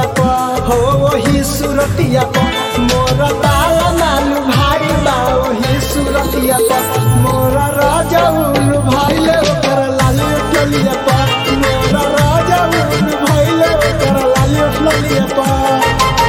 पर हो वही सुरतिया पर मोर ताला मालू भाई बा वही सुरतिया पर मोर राजा उल्लू भाईले ओकर लाली टोलिया पर मोर राजा उल्लू भाईले ओकर लाली टोलिया पर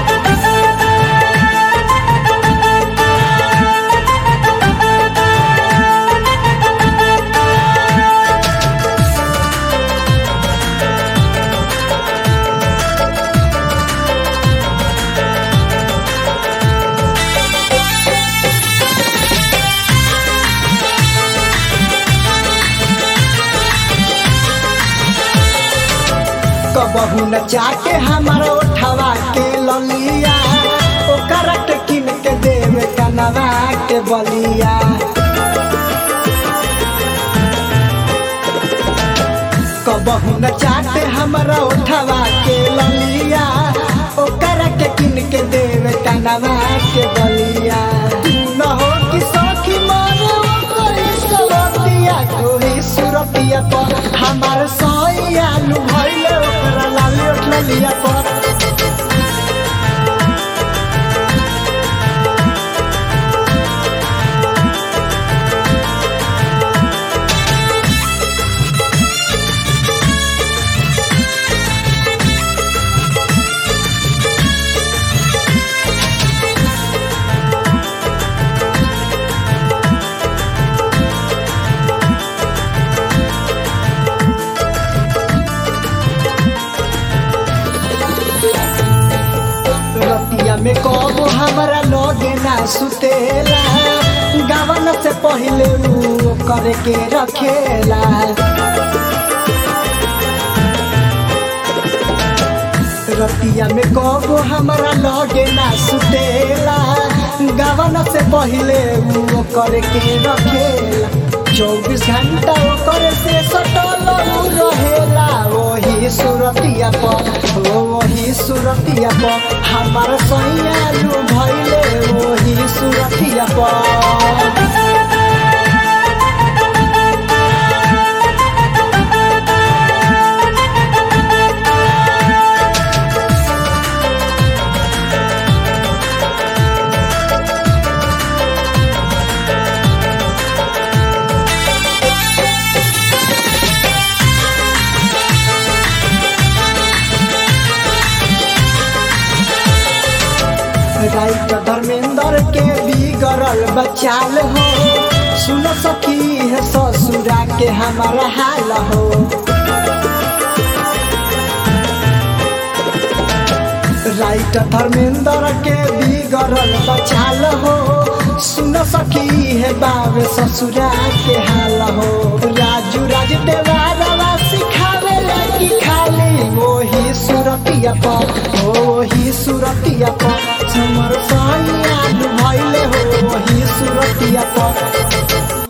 कबहू न चाटे हमारा उठवा के ललिया ओकरा के किन के देवे कनवा के बलिया कबहू न चाटे हमारा उठवा के ललिया ओकरा के किन के देवे कनवा के बलिया न हो कि सखी मारे ओकर सुरतिया कोई सुरतिया पर हमार सैया नु भइले ओकरा लाली उठलिया पर रतिया में कबो हमारा लगे ना सुतेला गावन से पहले ऊ करे के रखेला रतिया में कबो हमारा लगे ना सुतेला गावन से पहले ऊ करे के रखेला चौबीस घंटा ओकर से सटल ऊ रहेला वही सुरतिया पर ओ वही सुरतिया पर हमार सैया लू भइले वही सुरतिया पर राइट धर्मेंद्र के बिगड़ल बचाल हो सुन सकी है ससुरा के हमारा हाल हो राइट धर्मेंद्र के बिगड़ल बचाल हो सुन सकी है बाबे ससुरा के हाल हो राजू राज देवारवा सिखावे कि खाली वही सुरतिया पर वही सुरतिया पर समर साइया भइले हो वही सुरतिया पर